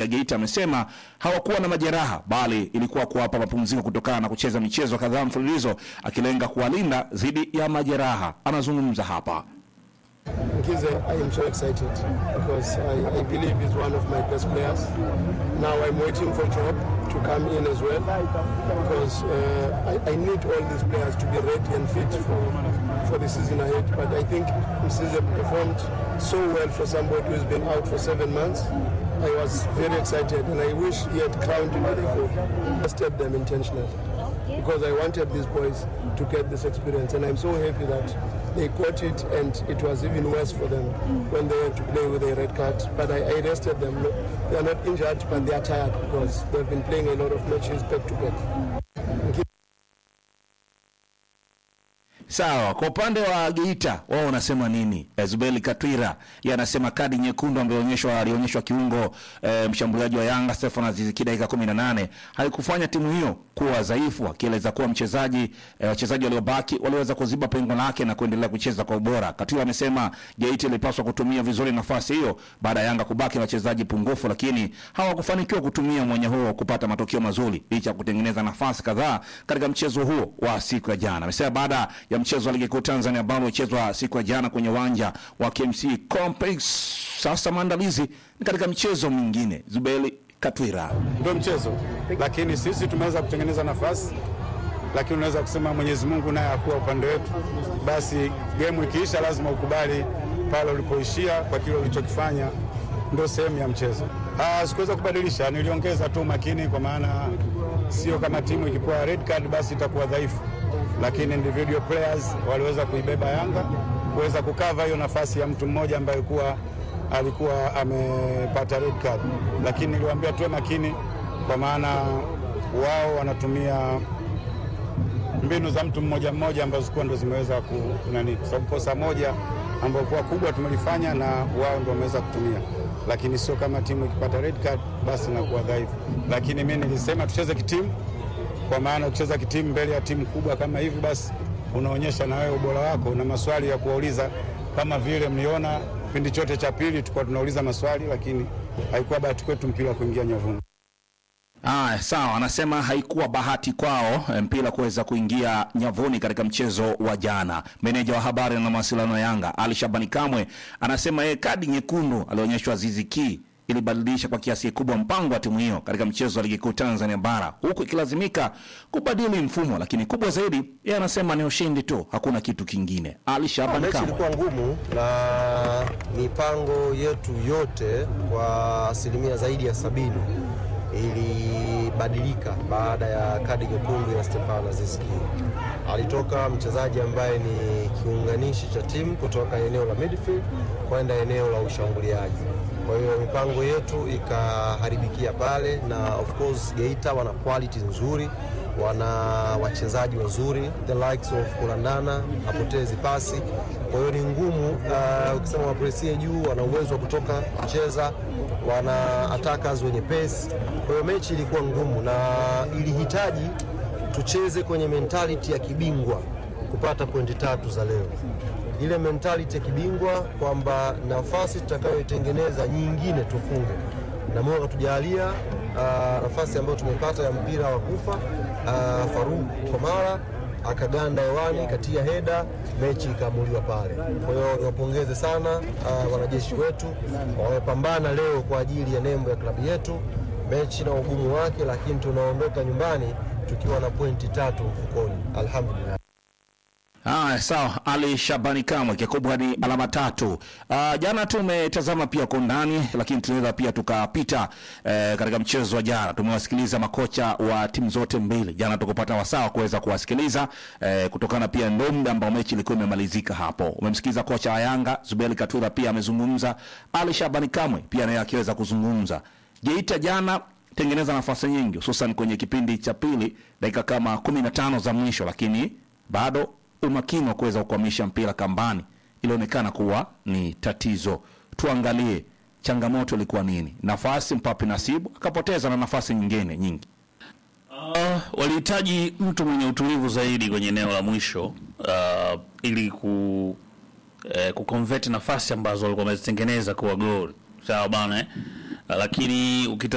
Geita amesema hawakuwa na majeraha, bali ilikuwa kuwapa mapumziko kutokana na kucheza michezo kadhaa mfululizo, akilenga kuwalinda dhidi ya majeraha. Anazungumza hapa. Nkize, I am so excited because I, I believe he's one of my best players. Now I'm waiting for Job to come in as well because uh, I, I need all these players to be ready and fit for, for the season ahead. But I think Nkize performed so well for somebody who's been out for seven months. I was very excited and I wish he had crowned in Mexico. Tested them intentionally because I wanted these boys to get this experience and I'm so happy that they got it and it was even worse for them when they had to play with a red card. But I, I rested them. Look, They are not injured, but they are tired because they've been playing a lot of matches back to back. Sawa, kwa upande wa Geita wao wanasema nini? Zubeli Katwira yeye anasema kadi nyekundu ambayo onyeshwa alionyeshwa kiungo e, mshambuliaji wa Yanga Stefan Aziz Ki dakika 18 haikufanya timu hiyo kuwa dhaifu, akieleza kuwa mchezaji e, wachezaji waliobaki waliweza kuziba pengo lake na kuendelea kucheza kwa ubora. Katwira amesema Geita ilipaswa kutumia vizuri nafasi hiyo baada ya Yanga kubaki na wachezaji pungufu, lakini hawakufanikiwa kutumia mwenye huo kupata matokeo mazuri licha ya kutengeneza nafasi kadhaa katika mchezo huo wa siku ya jana. Amesema baada ya mchezo wa ligi kuu Tanzania ambao ulichezwa siku ya jana kwenye uwanja wa KMC Complex, sasa maandalizi ni katika mchezo mwingine. Zubeli Katwira. ndio mchezo, lakini sisi tumeweza kutengeneza nafasi, lakini unaweza kusema Mwenyezi Mungu naye akuwa upande wetu. Basi gemu ikiisha, lazima ukubali pale ulipoishia kwa kile ulichokifanya, ndio sehemu ya mchezo. Ah, sikuweza kubadilisha, niliongeza tu makini, kwa maana sio kama timu ikipewa red card basi itakuwa dhaifu, lakini individual players waliweza kuibeba Yanga kuweza kukava hiyo nafasi ya mtu mmoja ambaye kuwa alikuwa amepata red card, lakini niliwaambia tuwe makini, kwa maana wao wanatumia mbinu za mtu mmoja mmoja ambazo kuwa ndo zimeweza ku nani, kwa sababu kosa moja ambayo kuwa kubwa tumelifanya na wao ndo wameweza kutumia, lakini sio kama timu ikipata red card basi inakuwa dhaifu. Lakini mimi nilisema tucheze kitimu, kwa maana kucheza kitimu mbele ya timu kubwa kama hivi, basi unaonyesha na wewe ubora wako na maswali ya kuwauliza, kama vile mliona kipindi chote cha pili tulikuwa tunauliza maswali, lakini haikuwa bahati kwetu mpira kuingia nyavuni. Ah, sawa, anasema haikuwa bahati kwao eh, mpira kuweza kuingia nyavuni katika mchezo wa jana. Meneja wa habari na mawasiliano ya Yanga Ali Shabani Kamwe anasema yeye kadi nyekundu alionyeshwa Azizi Ki ilibadilisha kwa kiasi kikubwa mpango wa timu hiyo katika mchezo wa ligi kuu Tanzania bara huku ikilazimika kubadili mfumo, lakini kubwa zaidi yeye anasema ni ushindi tu, hakuna kitu kingine. Ali Shabani Mechi Kamwe. ilikuwa ngumu na mipango yetu yote kwa asilimia zaidi ya sabini ilibadilika baada ya kadi nyekundu ya Stefano Aziz Ki. Alitoka mchezaji ambaye ni kiunganishi cha timu kutoka eneo la midfield kwenda eneo la ushambuliaji. Kwa hiyo mipango yetu ikaharibikia pale, na of course Geita wana quality nzuri, wana wachezaji wazuri, the likes of Kulandana hapotezi pasi. Kwa hiyo ni ngumu uh, ukisema wapresie juu, wana uwezo wa kutoka kucheza, wana attackers wenye pace. Kwa hiyo mechi ilikuwa ngumu na ilihitaji tucheze kwenye mentality ya kibingwa kupata pointi tatu za leo ile mentality ya kibingwa kwamba nafasi tutakayoitengeneza nyingine tufunge, na Mungu akatujalia uh, nafasi ambayo tumepata ya mpira wa kufa uh, Faruk Komara akaganda hewani katia heda, mechi ikaamuliwa pale. Kwa hiyo niwapongeze sana uh, wanajeshi wetu, wamepambana leo kwa ajili ya nembo ya klabu yetu, mechi na ugumu wake, lakini tunaondoka nyumbani tukiwa na pointi tatu mfukoni, alhamdulillah. Ah, sawa. Ali Shabani Kamwe, kikubwa ni alama tatu. Ah, jana tumetazama pia kwa undani, lakini tunaweza pia tukapita eh, katika mchezo wa jana. Tumewasikiliza makocha wa timu zote mbili jana, tukupata wasaa wa kuweza kuwasikiliza eh, kutokana pia ndo muda ambao mechi ilikuwa imemalizika hapo. Umemsikiliza kocha wa Yanga Zuberi Katwira pia amezungumza, Ali Shabani Kamwe pia naye akiweza kuzungumza. Geita jana tengeneza nafasi nyingi, hususan kwenye kipindi cha pili, dakika kama kumi na tano za mwisho, lakini bado umakini wa kuweza kukwamisha mpira kambani ilionekana kuwa ni tatizo. Tuangalie changamoto ilikuwa nini. Nafasi Mpapi Nasibu akapoteza na nafasi nyingine nyingi. Uh, walihitaji mtu mwenye utulivu zaidi kwenye eneo la mwisho uh, ili ku eh, kuconvert nafasi ambazo walikuwa wamezitengeneza kuwa gol. Sawa bana eh? Uh, lakini ukita